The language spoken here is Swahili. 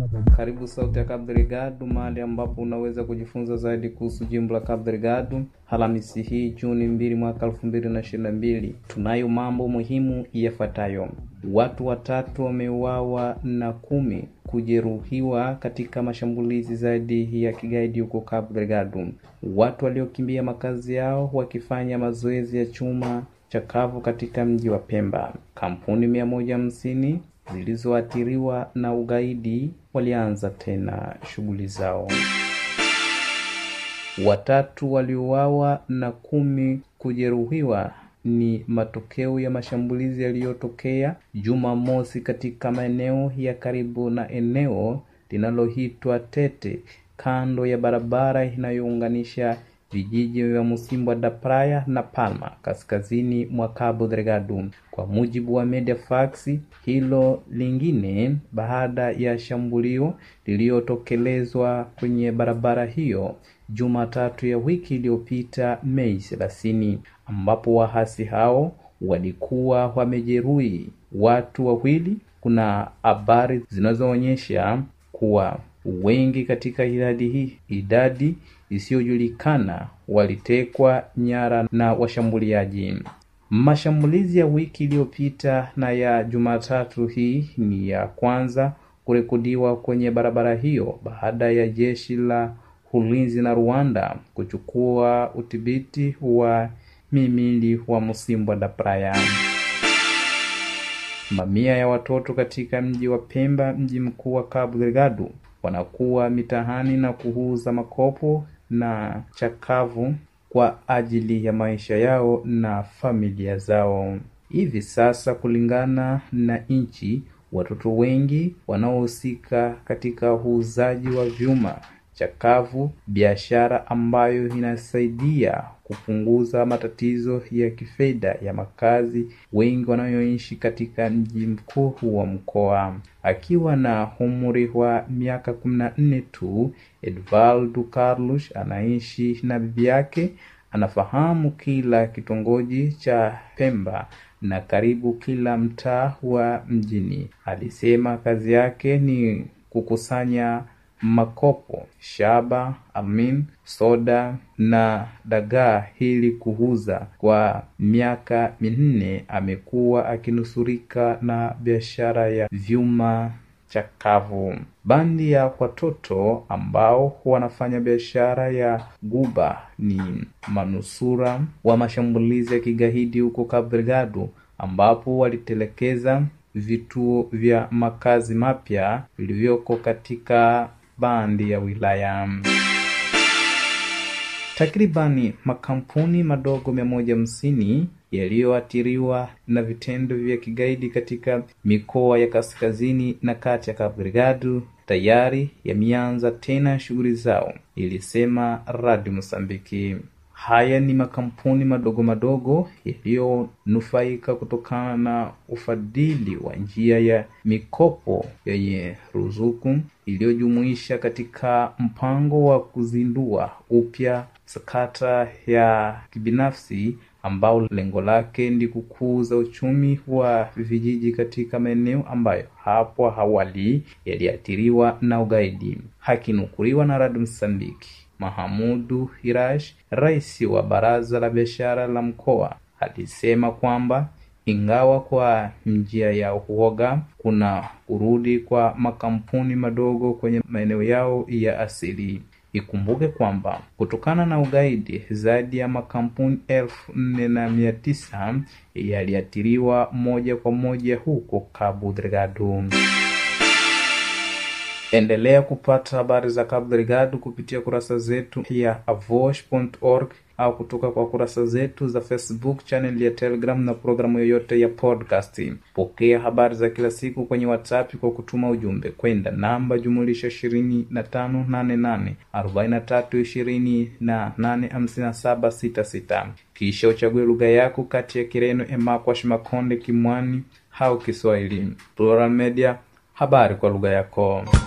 Karibu Sauti ya Cabo Delgado, mahali ambapo unaweza kujifunza zaidi kuhusu jimbo la Cabo Delgado. Alhamisi hii Juni mbili mwaka elfu mbili na ishirini na mbili tunayo mambo muhimu yafuatayo: watu watatu wameuawa na kumi kujeruhiwa katika mashambulizi zaidi ya kigaidi huko Cabo Delgado. Watu waliokimbia makazi yao wakifanya mazoezi ya chuma chakavu katika mji wa Pemba. Kampuni mia moja hamsini zilizoathiriwa na ugaidi walianza tena shughuli zao. Watatu waliuawa na kumi kujeruhiwa ni matokeo ya mashambulizi yaliyotokea Jumamosi katika maeneo ya karibu na eneo linaloitwa Tete kando ya barabara inayounganisha vijiji vya Msimbwa da Praia na Palma kaskazini mwa Cabo Delgado. Kwa mujibu wa Mediafax, hilo lingine baada ya shambulio lililotekelezwa kwenye barabara hiyo Jumatatu ya wiki iliyopita Mei thelathini, ambapo wahasi hao walikuwa wamejeruhi watu wawili. Kuna habari zinazoonyesha kuwa wengi katika idadi hii idadi isiyojulikana walitekwa nyara na washambuliaji. Mashambulizi ya wiki iliyopita na ya Jumatatu hii ni ya kwanza kurekodiwa kwenye barabara hiyo baada ya jeshi la ulinzi na Rwanda kuchukua udhibiti wa mimili wa Msimbwa da Praia. Mamia ya watoto katika mji wa Pemba, mji mkuu wa Cabo Delgado, wanakuwa mitahani na kuuza makopo na chakavu kwa ajili ya maisha yao na familia zao. Hivi sasa, kulingana na nchi, watoto wengi wanaohusika katika uuzaji wa vyuma chakavu, biashara ambayo inasaidia kupunguza matatizo ya kifedha ya makazi wengi wanayoishi katika mji mkuu wa mkoa. Akiwa na umri wa miaka kumi na nne tu, Edvaldo Carlos anaishi na bibi yake. Anafahamu kila kitongoji cha Pemba na karibu kila mtaa wa mjini. Alisema kazi yake ni kukusanya makopo, shaba, amin, soda na dagaa ili kuuza. Kwa miaka minne amekuwa akinusurika na biashara ya vyuma chakavu. Bandi ya watoto ambao wanafanya biashara ya guba ni manusura wa mashambulizi ya kigaidi huko Cabo Delgado, ambapo walitelekeza vituo vya makazi mapya vilivyoko katika bandi ya wilaya. Takribani makampuni madogo mia moja hamsini yaliyoathiriwa na vitendo vya kigaidi katika mikoa ya kaskazini na kati ya Cabo Delgado tayari yameanza tena shughuli zao, ilisema Radio Mosambiki. Haya ni makampuni madogo madogo yaliyonufaika kutokana na ufadhili wa njia ya mikopo yenye ruzuku iliyojumuisha katika mpango wa kuzindua upya sakata ya kibinafsi ambao lengo lake ni kukuza uchumi wa vijiji katika maeneo ambayo hapo awali yaliathiriwa na ugaidi. Hakinukuliwa na Radio Msambiki, Mahamudu Hirash, rais wa baraza la biashara la mkoa, alisema kwamba ingawa kwa njia ya uoga kuna kurudi kwa makampuni madogo kwenye maeneo yao ya asili. Ikumbuke kwamba kutokana na ugaidi zaidi ya makampuni elfu nne na mia tisa yaliathiriwa moja kwa moja huko Cabo Delgado. Endelea kupata habari za Cabo Delgado kupitia kurasa zetu ya avosh.org au kutoka kwa kurasa zetu za Facebook, channel ya Telegram na programu yoyote ya podcast. Pokea habari za kila siku kwenye WhatsApp kwa kutuma ujumbe kwenda namba jumulisha ishirini na tano nane nane arobaini na tatu ishirini na nane hamsini na saba sita sita. Kisha uchague lugha yako kati ya Kireno, Emakwash, Makonde, Kimwani au Kiswahili. Plural Media, habari kwa lugha yako.